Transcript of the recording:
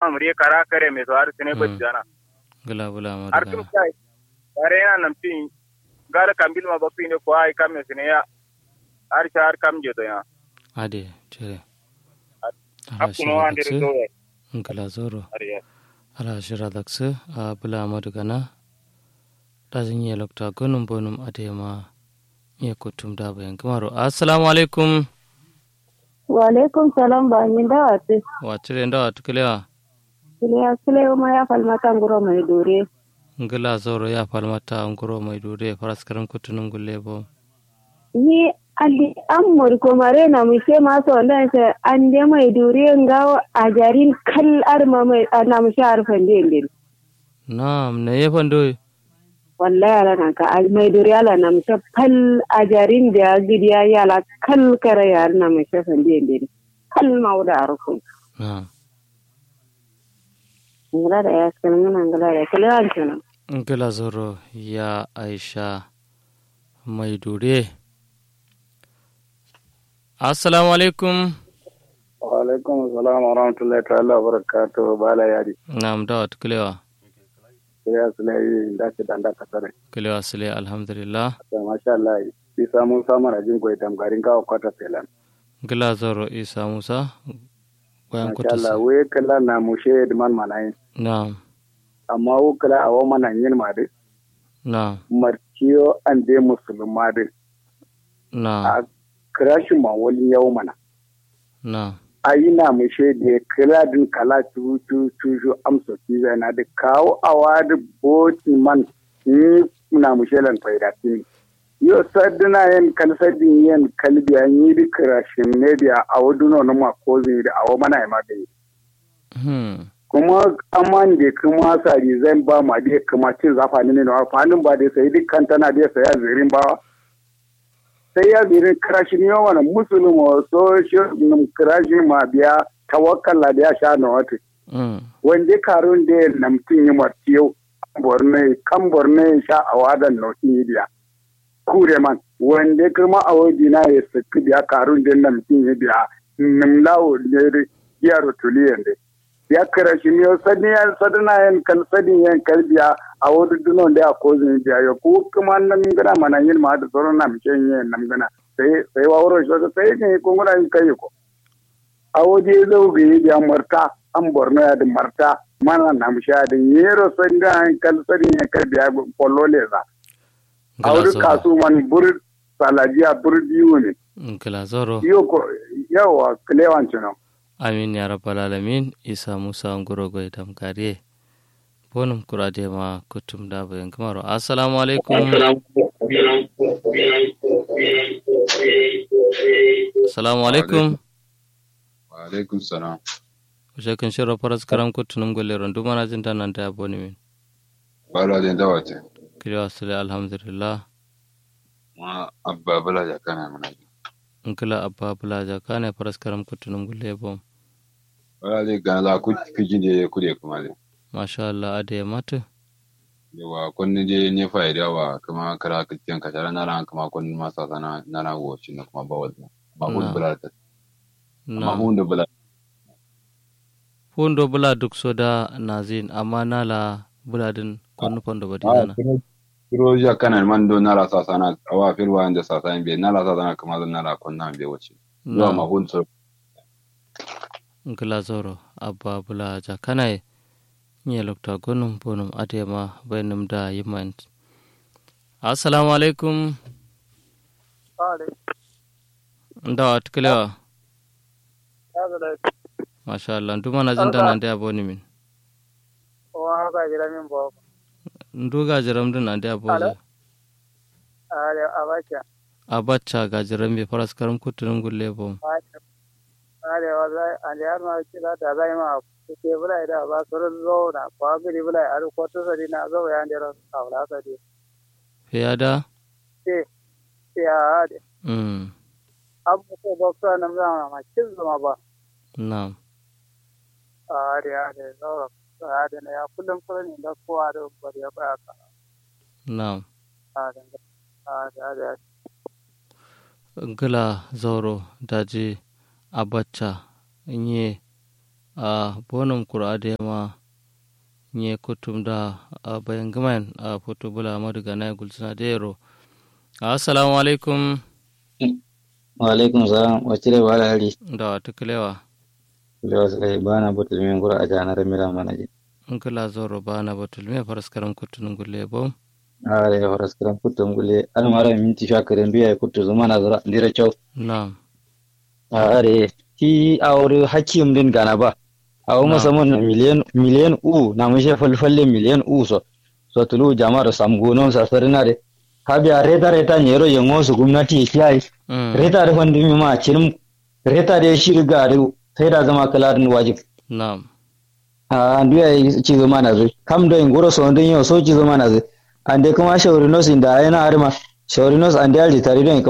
amri kara kare me to har sine Mm. bajjana gila bula ma har daga tum kai bare yana nam tin gara kambil ma bakti ne ko ai kam ne sine ya har shar kam je to ya ade cire akuno ande do gila zoro har ya ala shira dakse a bula ma daga na da zan yi lokta gonum bonum ade ma iya kutum da bayan kamaro assalamu alaikum wa alaikum salam ba min da wate wa cire ndawa tukulewa kile kile ma ya falmata nguro mai dore ngila zoro ya falmata nguro mai dure faras karam kutunum gulle bo ni andi amur ko mare na mu se ma so ndan se ande mai dore ngawo ajarin kal arma mai na mu shar fande ndin na'am ne yefan do wallahi ala nan ka al mai dore ala na mu fal ajarin da gidiya yala kal kare yar na mu shar fande ndin kal mauda arfu na'am ngala da ya kan ngana ngala da kile an tuna ngila zoro ya aisha mai dure assalamu alaikum wa alaikum assalam wa rahmatullahi ta'ala wa barakatuh bala yari na'am dawa tukulewa ya sulai da ke danda kasare kulewa sile alhamdulillah to masha Allah bi samu samu rajin goyi tamgarin kawo kwata selan ngila zoro isa musa bayan masha Allah kutusi we kala na mushe man manayin na'am amma wo kala awo mana yin made na'am marciyo an de musulma de na'am a krashi ma wani yau mana na'am ayi na mushe de kala din kala tu tu tu ju amso ki na de kawo awa de boti man ni na mushe lan faida tin yo sadina yen kal sadin yen kalbi an yi di krashin ne biya awo duno na ma ko zai da awo mana ma de hmm kuma aman da kuma sari zan ba ma da kuma cin zafa ne na fanin ba da sai dukkan tana da sai ya zirin ba sai ya zirin krashi ne wani musulmi so shi krashi ma biya tawakkala da ya sha na wata hmm wanda karun da namtin yi martiyo borno kan borno ya sha a wadan nautin yi biya kure man wanda kuma a waje na ya saki biya karun da namtin yi biya nimlawo ne ya rotuliyan da ya kira shi ne sani ya sadana yan kal sani yan kalbiya a wani dunon da ya kozin biya ya ko kuma nan gana mana yin ma da sauran na mace yin nan gana sai sai wa wurin shi sai ne ko guna yin kai ko a waje zau ga yi biya marta an borno ya da marta mana na mace ya da yero sani da yan kal sani yan kalbiya kwallo leza a wani kasu man bur salajiya bur biyu ne ngila zoro yau ko yawa kilewan cinan amin ya rabbal alamin isa musa nguro goy tam kariye bonum kurade ma kutum da bayan kamaro assalamu alaikum assalamu alaikum wa alaikum salam shekin shiro faras karam kutunum golle rondu mana jin tan nan ta boni min bala den dawate kiriyo asale alhamdulillah ma abba bala ya kana mana nkila abba bulaja kane faras karam kutunum golle bom bala de ga la ku kijin de ku de kuma de masha Allah ade mata yawa kun de ne fa'ida wa kuma kara kitin ka tara na ran kuma kun ma sa sana na na wo shi na kuma bawal ma hun Na. bala ta ma na hun da bala fundo bula duk soda nazin amma nala buladin konu fondo badinana kiro ya kana man do na la sa sana awa firwa inda sa sana be na la sa sana kuma zan na la kun na be wace yawa ma na hun so nkila zoro abba bulaja kanaye nye lokta gonum bonum ade ma bainum da yiman assalamu alaikum ndawa tukelewa masha Allah nduma na jinda nan da boni min wa ga jira min bo nduga jiram din nan da boza ale abacha abacha ga jiram be faras karam kutunum gulle bom ale wallahi ale har ma kila da zai ma ke bula da ba surun zo na kwa gidi bula ar ko to sari na zo ya ndero awla sa di fiyada ke ya ade mm abu ko boksa nam za ma kin zuma ba na'am ade ade zo ade ne ya kullum kullum da ko ade bari ya ba ka na'am ade ade ade ngila zoro daji abacha nye a bonum kura da ma nye kutum da a bayan gaman a foto bula madu gana gulsuna da yaro assalamu alaikum wa alaikum salam wacce ba da hari da wata kilewa da wasu kai ba na butul min gura a janar mira mana ji in kula zoro ba na batul me faraskaram kutunun gulle bom a da horas karam kutun gule an mara minti sha karen biya kutu zuma na zura ndira kyau na'am a are ti aure hakim din gana ba a Na. masa mun miliyan miliyan u na mun she falfalle miliyan u so so tulu jama'ar sam gonon sa sarina de habiya reta reta nyero yengo su gwamnati ya kiyaye Mm, reta da wanda mi ma cinim reta da shi riga da sai da zama kalarin wajib na'am a nduya ci zama na zai kam da in goro so ndin yo so ci zama na zai ande kuma shauri nos inda yana arma shauri nos ande alji tare don